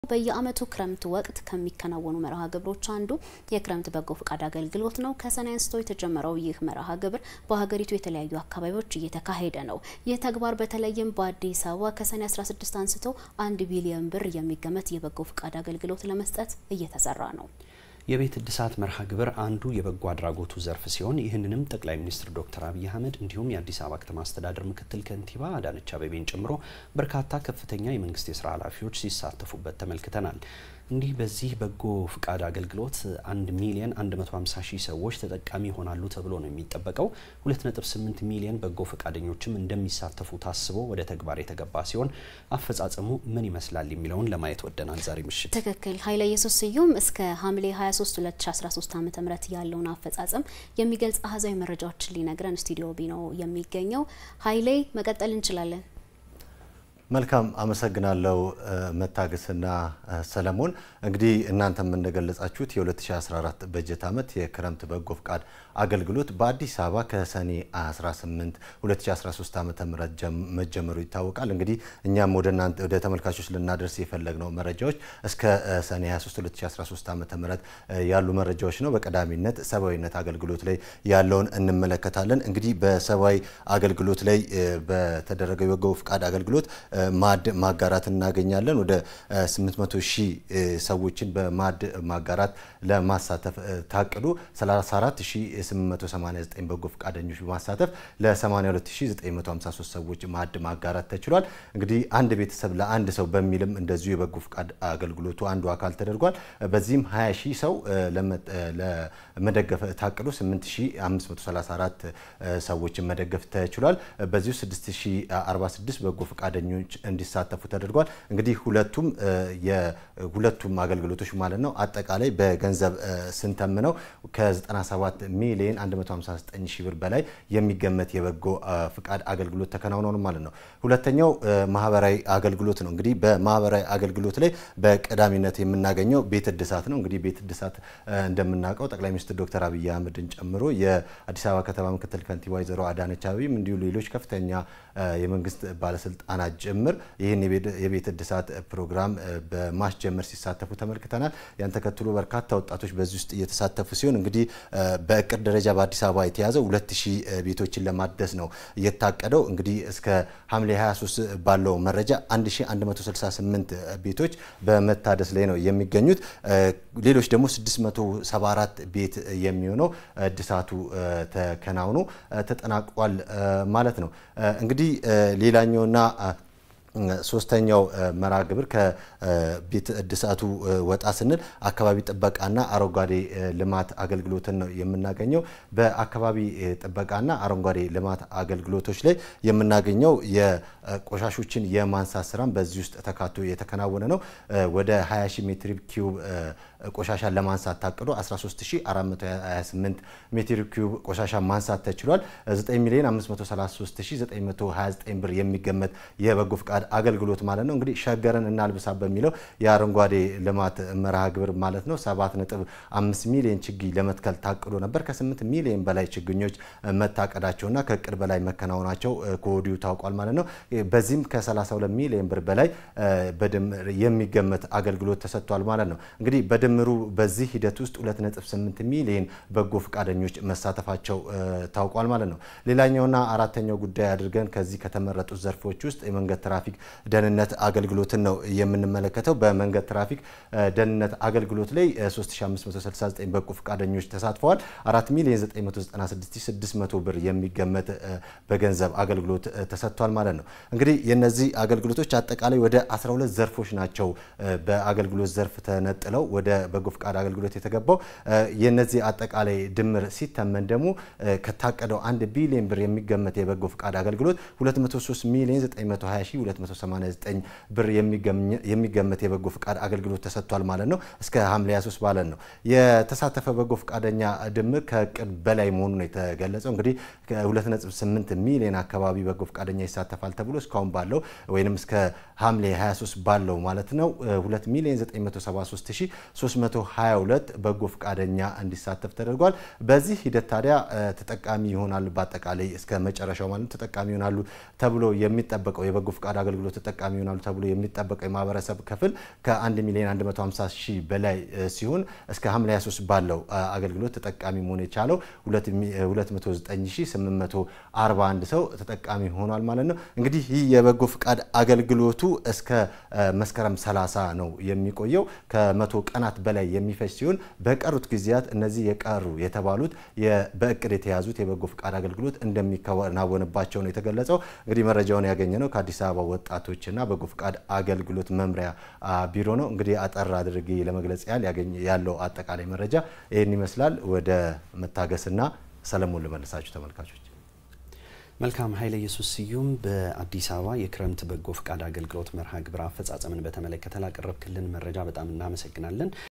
በየዓመቱ ክረምት ወቅት ከሚከናወኑ መርሃ ግብሮች አንዱ የክረምት በጎ ፈቃድ አገልግሎት ነው። ከሰኔ አንስቶ የተጀመረው ይህ መርሃ ግብር በሀገሪቱ የተለያዩ አካባቢዎች እየተካሄደ ነው። ይህ ተግባር በተለይም በአዲስ አበባ ከሰኔ 16 አንስቶ አንድ ቢሊዮን ብር የሚገመት የበጎ ፈቃድ አገልግሎት ለመስጠት እየተሰራ ነው። የቤት እድሳት መርሃ ግብር አንዱ የበጎ አድራጎቱ ዘርፍ ሲሆን ይህንንም ጠቅላይ ሚኒስትር ዶክተር አብይ አህመድ እንዲሁም የአዲስ አበባ ከተማ አስተዳደር ምክትል ከንቲባ አዳነች አቤቤን ጨምሮ በርካታ ከፍተኛ የመንግስት የስራ ኃላፊዎች ሲሳተፉበት ተመልክተናል። እንዲህ በዚህ በጎ ፍቃድ አገልግሎት 1 ሚሊዮን 150 ሺህ ሰዎች ተጠቃሚ ይሆናሉ ተብሎ ነው የሚጠበቀው። 2.8 ሚሊዮን በጎ ፈቃደኞችም እንደሚሳተፉ ታስቦ ወደ ተግባር የተገባ ሲሆን አፈጻጸሙ ምን ይመስላል የሚለውን ለማየት ወደናል ዛሬ ምሽት። ትክክል። ኃይለ ኢየሱስ ስዩም እስከ ሐምሌ 23 2013 ዓ ም ያለውን አፈጻጸም የሚገልጽ አሃዛዊ መረጃዎችን ሊነግረን ስቱዲዮ ቢ ነው የሚገኘው። ኃይሌ መቀጠል እንችላለን። መልካም አመሰግናለሁ መታገስና ሰለሞን። እንግዲህ እናንተም እንደገለጻችሁት የ2014 በጀት ዓመት የክረምት በጎ ፍቃድ አገልግሎት በአዲስ አበባ ከሰኔ 18 2013 ዓ ም መጀመሩ ይታወቃል። እንግዲህ እኛም ወደ እናንተ ወደ ተመልካቾች ልናደርስ የፈለግነው መረጃዎች እስከ ሰኔ 23 2013 ዓ ም ያሉ መረጃዎች ነው። በቀዳሚነት ሰብአዊነት አገልግሎት ላይ ያለውን እንመለከታለን። እንግዲህ በሰብአዊ አገልግሎት ላይ በተደረገው የበጎ ፍቃድ አገልግሎት ማዕድ ማጋራት እናገኛለን። ወደ 800 ሺህ ሰዎችን በማዕድ ማጋራት ለማሳተፍ ታቅዶ 34889 በጎ ፈቃደኞች በማሳተፍ ለ82953 ሰዎች ማዕድ ማጋራት ተችሏል። እንግዲህ አንድ ቤተሰብ ለአንድ ሰው በሚልም እንደዚሁ የበጎ ፈቃድ አገልግሎቱ አንዱ አካል ተደርጓል። በዚህም 20 ሺህ ሰው ለመደገፍ ታቅዶ 8534 ሰዎችን መደገፍ ተችሏል። በዚሁ 6046 በጎ ፈቃደኞች እንዲሳተፉ ተደርጓል። እንግዲህ ሁለቱም የሁለቱም አገልግሎቶች ማለት ነው አጠቃላይ በገንዘብ ስንተምነው ከ97 ሚሊዮን 159 ሺህ ብር በላይ የሚገመት የበጎ ፍቃድ አገልግሎት ተከናውኗል ማለት ነው። ሁለተኛው ማህበራዊ አገልግሎት ነው። እንግዲህ በማህበራዊ አገልግሎት ላይ በቀዳሚነት የምናገኘው ቤት እድሳት ነው። እንግዲህ ቤት እድሳት እንደምናውቀው ጠቅላይ ሚኒስትር ዶክተር አብይ አህመድን ጨምሮ የአዲስ አበባ ከተማ ምክትል ከንቲባ ወይዘሮ አዳነች አቤቤም እንዲሁ ሌሎች ከፍተኛ የመንግስት ባለስልጣናት ጭምር ይህን የቤት እድሳት ፕሮግራም በማስጀመር ሲሳተፉ ተመልክተናል። ያን ተከትሎ በርካታ ወጣቶች በዚህ ውስጥ እየተሳተፉ ሲሆን እንግዲህ በእቅድ ደረጃ በአዲስ አበባ የተያዘው 2000 ቤቶችን ለማደስ ነው የታቀደው። እንግዲህ እስከ ሐምሌ 23 ባለው መረጃ 1168 ቤቶች በመታደስ ላይ ነው የሚገኙት። ሌሎች ደግሞ 674 ቤት የሚሆነው እድሳቱ ተከናውኖ ተጠናቋል ማለት ነው። እንግዲህ ሌላኛውና ሶስተኛው መርሃ ግብር ከቤት እድሳቱ ወጣ ስንል አካባቢ ጥበቃና አረንጓዴ ልማት አገልግሎትን ነው የምናገኘው። በአካባቢ ጥበቃና አረንጓዴ ልማት አገልግሎቶች ላይ የምናገኘው የቆሻሾችን የማንሳት ስራም በዚህ ውስጥ ተካቶ የተከናወነ ነው። ወደ 20 ሺህ ሜትር ኪዩብ ቆሻሻን ለማንሳት ታቅዶ 13428 ሜትር ኪዩብ ቆሻሻ ማንሳት ተችሏል። 9 ሚሊዮን 533929 ብር የሚገመት የበጎ ፍቃድ አገልግሎት ማለት ነው። እንግዲህ ሸገርን እናልብሳ በሚለው የአረንጓዴ ልማት መርሃ ግብር ማለት ነው 7.5 ሚሊዮን ችግኝ ለመትከል ታቅዶ ነበር። ከ8 ሚሊዮን በላይ ችግኞች መታቀዳቸውና ከእቅድ በላይ መከናወናቸው ከወዲሁ ታውቋል ማለት ነው። በዚህም ከ32 ሚሊዮን ብር በላይ በድምር የሚገመት አገልግሎት ተሰጥቷል ማለት ነው። እንግዲህ በድምሩ በዚህ ሂደት ውስጥ 2.8 ሚሊዮን በጎ ፈቃደኞች መሳተፋቸው ታውቋል ማለት ነው። ሌላኛውና አራተኛው ጉዳይ አድርገን ከዚህ ከተመረጡት ዘርፎች ውስጥ የመንገድ ትራፊክ ደህንነት አገልግሎትን ነው የምንመለከተው። በመንገድ ትራፊክ ደህንነት አገልግሎት ላይ 3569 በጎ ፈቃደኞች ተሳትፈዋል። 4 ሚሊዮን 996600 ብር የሚገመት በገንዘብ አገልግሎት ተሰጥቷል ማለት ነው። እንግዲህ የነዚህ አገልግሎቶች አጠቃላይ ወደ 12 ዘርፎች ናቸው በአገልግሎት ዘርፍ ተነጥለው ወደ በጎ ፈቃድ አገልግሎት የተገባው። የነዚህ አጠቃላይ ድምር ሲተመን ደግሞ ከታቀደው 1 ቢሊዮን ብር የሚገመት የበጎ ፈቃድ አገልግሎት 203 ሚሊዮን 920 ብር የሚገመት የበጎ ፈቃድ አገልግሎት ተሰጥቷል ማለት ነው። እስከ ሐምሌ 23 ማለት ነው። የተሳተፈ በጎ ፈቃደኛ ድምር ከእቅድ በላይ መሆኑ ነው የተገለጸው። እንግዲህ ከ2.8 ሚሊዮን አካባቢ በጎ ፈቃደኛ ይሳተፋል ተብሎ እስካሁን ባለው ወይም እስከ ሐምሌ 23 ባለው ማለት ነው 2 ሚሊዮን 973322 በጎ ፈቃደኛ እንዲሳተፍ ተደርጓል። በዚህ ሂደት ታዲያ ተጠቃሚ ይሆናሉ በአጠቃላይ እስከ መጨረሻው ማለት ተጠቃሚ ይሆናሉ ተብሎ የሚጠበቀው የበጎ ፈቃድ አገልግሎት ተጠቃሚ ይሆናሉ ተብሎ የሚጠበቀው የማህበረሰብ ክፍል ከ1 ሚሊዮን 150 ሺህ በላይ ሲሆን እስከ ሐምሌ 23 ባለው አገልግሎት ተጠቃሚ መሆን የቻለው 209841 ሰው ተጠቃሚ ሆኗል ማለት ነው። እንግዲህ ይህ የበጎ ፈቃድ አገልግሎቱ እስከ መስከረም 30 ነው የሚቆየው። ከመቶ ቀናት በላይ የሚፈጅ ሲሆን በቀሩት ጊዜያት እነዚህ የቀሩ የተባሉት በእቅድ የተያዙት የበጎ ፈቃድ አገልግሎት እንደሚከናወንባቸው ነው የተገለጸው። እንግዲህ መረጃውን ያገኘ ነው ከአዲስ አበባ ወጣቶችና በጎ ፈቃድ አገልግሎት መምሪያ ቢሮ ነው። እንግዲህ አጠር አድርጌ ለመግለጽ ያህል ያለው አጠቃላይ መረጃ ይህን ይመስላል። ወደ መታገስና ሰለሞን ልመልሳችሁ ተመልካቾች። መልካም ኃይለ ኢየሱስ ስዩም በአዲስ አበባ የክረምት በጎ ፈቃድ አገልግሎት መርሃ ግብር አፈጻጸምን በተመለከተ ላቀረብክልን መረጃ በጣም እናመሰግናለን።